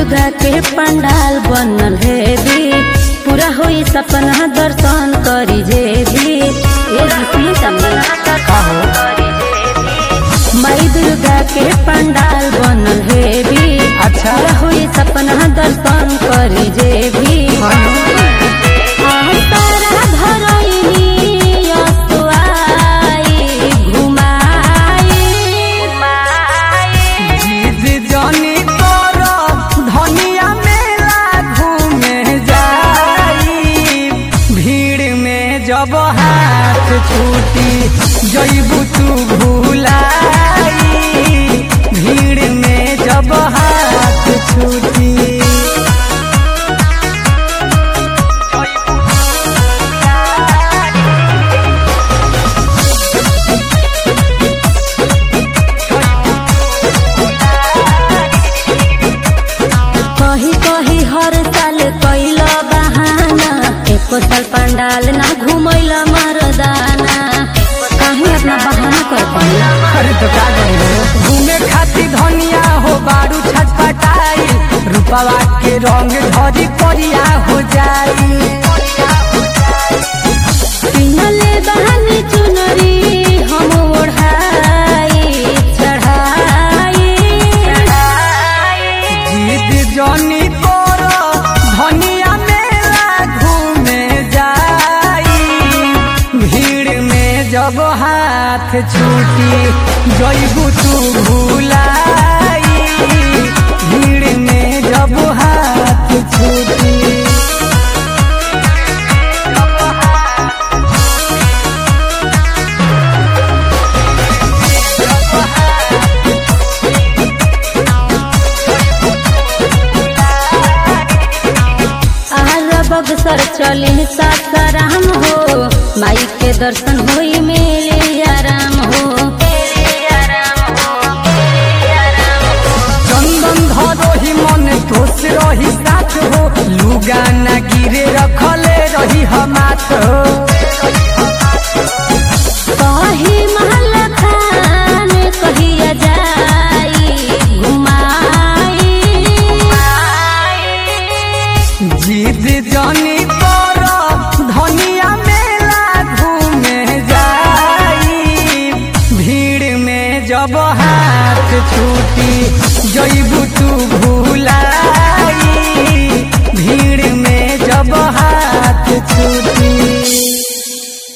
दुर्गा के पंडाल बनल है भी पूरा होई सपना दर्शन करी जे भी ये सुनी तमने माई दुर्गा के पंडाल बनल है भी अच्छा। पूरा होई सपना दर्शन करी जे भी तारा धरैनी असुआई घुमाई जिद जनी कर धनिया मेला घूमे जाई भीड़ में जब हाथ छूटी जईबू तू भूलाई भीड़ में जब हाथ छूटी कही कही हर साल कैल बहाना एको साल पंडाल ना घुमैल मरदाना कहीं अपना बहाना कर पाइला अरे तो का करी घूमे खातिर धनिया हो बारू छटपटाई रूपवा के रंग झरी करिया हो जाई किनले बहानी चुनरी हम ओढ़ाई चढ़ाई जीत जनी कर धनिया मेला घूमे जाई भीड़ में जब हाथ छूटी जईबू तू भूलाई भीड़ में जब हाथ छूटी आर बगसर चली सासाराम हो माई के दर्शन होई मेले आराम हो चंदन धरोही मन तोस रही साथ हो लुगा न गिरे रखले रही हमात हो कही महल खान कहिया जाई घुमाई जिद जनी कर धनिया मेला घूमे जाई भीड़ में जब हाथ छूटी जईबू तू